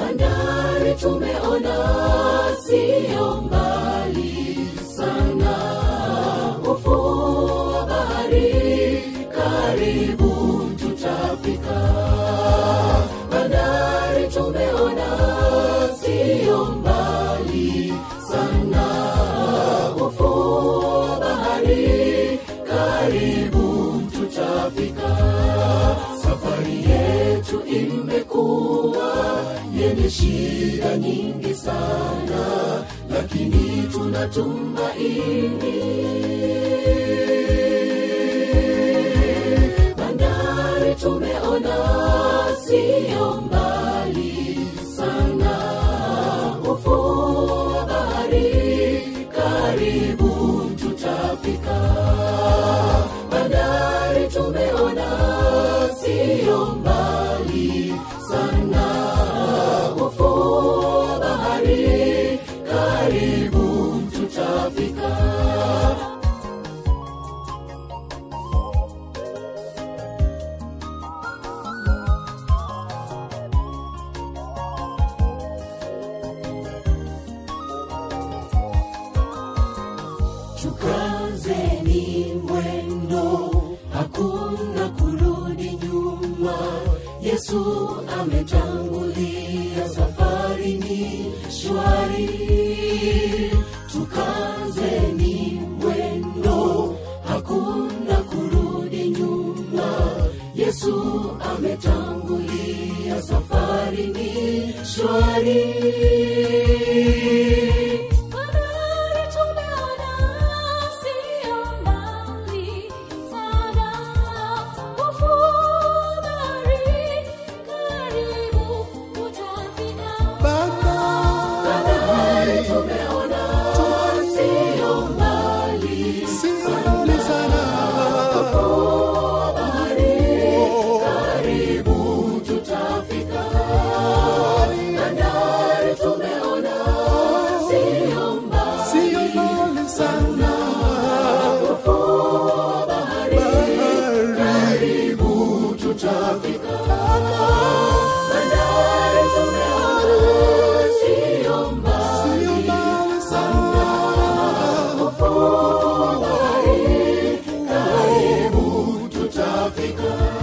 bandari tumeona siyo mbali sana ufuo wa bahari karibu tutafika bandari tumeona siyo mbali sana ufuo wa bahari karibu tutafika safari yetu imekuwa yenye shida nyingi sana lakini tunatumaini bandari tumeona siyo mbali sana ufuo wa bahari karibu tutafika bandari tumeona siyo mbali sana ufuo wa bahari karibu tutafika tukazeni mwendo hakuna kurudi nyuma yesu ametangulia safari ni shwari tukazeni mwendo hakuna kurudi nyuma yesu ametangulia safari ni shwari Bandari tumeona siyo mbali sana, ufuo wa bahari karibu utafika. Bahari tumeona siyo mbali karibu tutafika bandari tumeona siyo mbali sana ufuo wa bahari karibu tutafika bandari tumeona siyo mbali sana ufuo wa bahari karibu tutafika